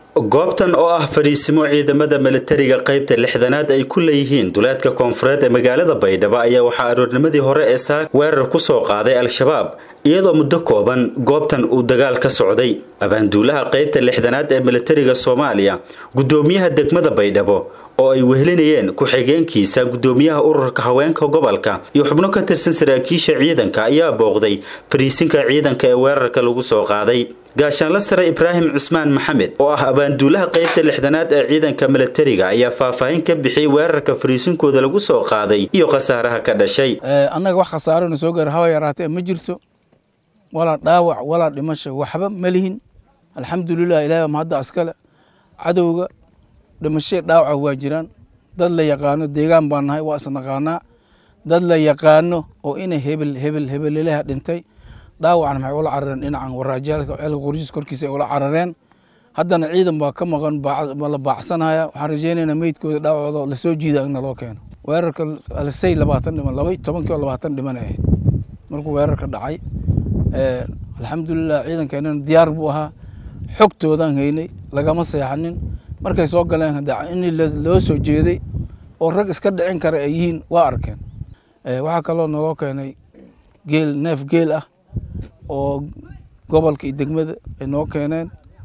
goobtan oo ah fariisimo ciidamada milatariga qaybta lixdanaad ay ku leeyihiin duleedka koonfureed ee magaalada baydhabo ayaa waxaa aroornimadii hore ee saak weerar ku soo qaaday al-shabaab iyadoo muddo kooban goobtan uu dagaal ka socday abaanduulaha qaybta lixdanaad ee milatariga soomaaliya guddoomiyaha degmada baydhabo oo ay wehelinayeen ku-xigeenkiisa guddoomiyaha ururka haweenka gobolka iyo xubno ka tirsan saraakiisha ciidanka ayaa booqday fariisinka ciidanka ee weerarka lagu soo qaaday gaashaanla sare ibraahim cusmaan maxamed oo ah abaanduulaha qaybta lixdanaad ee ciidanka milatariga ayaa faahfaahin ka bixiyey weerarka fariisinkooda lagu soo qaaday iyo khasaaraha ka dhashay annaga wax khasaarona soo gaara hawa yaraatee ma jirto walaa dhaawac walaa dhimasho waxba ma lihin alxamdulilah ilahi baa mahadda askale cadowga dhimashee dhaawaca waa jiraan dad la yaqaano deegaan baan nahay waa isnaqaanaa dad la yaqaano oo ina hebel hebel hebelelaha dhintay dhaawacna maxay ula carareen dhinacan waraajaalka ceelka qorjiis korkiisa ay ula carareen haddana ciidan baa ka maqan la baacsanaya waxaan rajeynaynaa meydkooda dhaawacooda lasoo jiida in naloo keeno weerarka alsay labaatan dhiman laba tobankii oo labaatan dhiman ay ahayd markuu weerarka dhacay alxamdulilah ciidankeenana diyaar buu ahaa xogtoodaan haynay lagama seexanin markay soo galeen in loo soo jeeday oo rag iska dhicin kara ay yihiin waa arkeen waxaa kaloo naloo keenay geel neef geel ah oo gobolka iyo degmada ay noo keeneen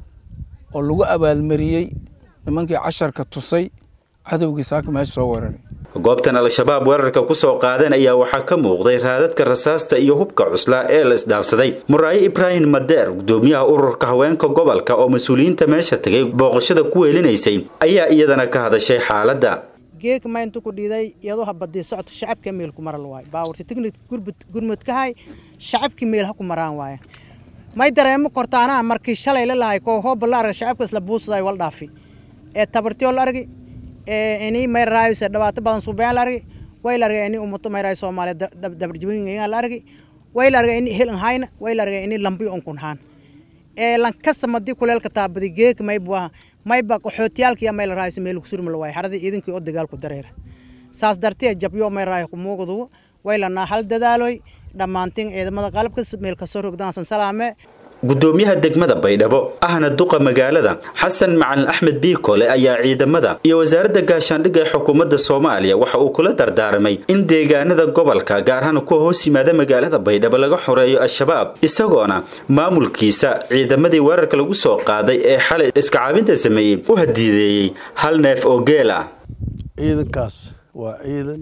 oo lagu abaalmariyey nimankii casharka tusay cadowgii saaka meesha soo weeraray goobtan al-shabaab weerarka ku soo qaadeen ayaa waxaa ka muuqday raadadka rasaasta iyo hubka cuslaa ee la isdhaafsaday muraayo ibraahim madeer guddoomiyaha ururka haweenka gobolka oo mas-uuliyiinta meesha tagay booqashada ku weelinaysay ayaa iyadana ka hadashay xaaladda geeka mayntu ku dhiiday iyadoo habadii socota shacabka meel ku maral waayo baawarti tignik gurmudkahay shacabkii meel ha ku maraan waaye may dareemo kortaanaa markii shalay la lahay koo hooba la arga shacabka isla buusaday wal dhaafi ee tabartiyoo la argi ee ini may raayse dhibaato badan suubeyaan la argi way la argay ini ummato may raay soomaaliya dabarjibinayaan la argi way la argay ini helan hayna way la argay ini lambi onkun haan ee lankasta madii kuleelka taabadi geeka may buaha mayba qaxootiyaalkiya may la raayse meel kusurma la waay xaradii ciidankii oo dagaalku dareera saas dartee jabyo may raay ku muuqdu way lanaa hal dadaaloy dhammaantiin ciidamada qalabka meel kasoo rogdaansan salaame guddoomiyaha degmada baydhabo ahna duqa magaalada xasan macalin axmed biikole ayaa ciidamada iyo wasaaradda gaashaandhigga ee xukuumadda soomaaliya waxa uu kula dardaarmay in deegaanada gobolka gaar ahaan kuwa hoos yimaada magaalada baydhabo laga xoreeyo al-shabaab isagoona maamulkiisa ciidamadii weerarka lagu soo qaaday ee xalay iskacaabinta sameeyey u hadiideeyey hal neef oo geel ah ciidankaas waa ciidan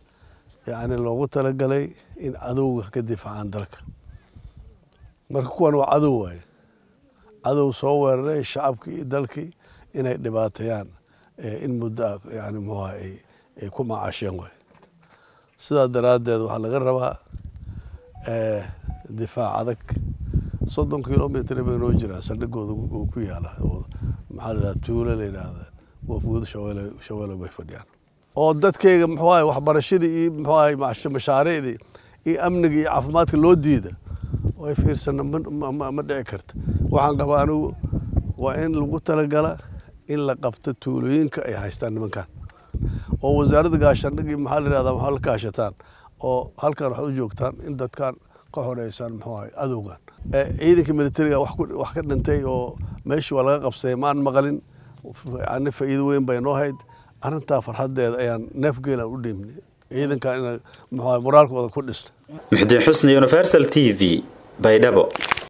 yacni loogu talagalay in cadowga ka difaacaan dalka marka kuwan waa cadow waaye cadow soo weeraray shacabkii iyo dalkii inay dhibaateeyaan in muddo ah yani muxuha ay ku macaasheen waay sidaa daraaddeed waxaa laga rabaa difaac adag soddon kilomitr bay noo jiraan saldhigooda uu ku yaala maxaa la yidhahda tuulo la yidhaahda wafguud shabeele shabeele bay fadhiyaan oo dadkayga muxuu ahay waxbarashadii iyo muxuu ahay mashaariicdii iyo amniga iyo caafimaadka loo diida way fiirsana ma dhici karta waxaan qabaa anigu waa in lagu talagala in la qabto tuulooyinka ay haystaan nimankan oo wasaaradda gaashaandhigii maxaa la yidhahdaa maxaa la kaashataan oo halkan waxaad u joogtaan in dadkan ka xoreysaan muxuu ahay adowgan ciidanka militariga wax ka dhintay oo meeshii waa laga qabsaday maan maqalin yani faa'iido weyn bay noo hayd arrintaa farxaddeeda ayaan neef geelan u dhiibnay ciidankan ina muxuu ahay moraalkooda ku dhisno muxdiin xusni universal t v baydhabo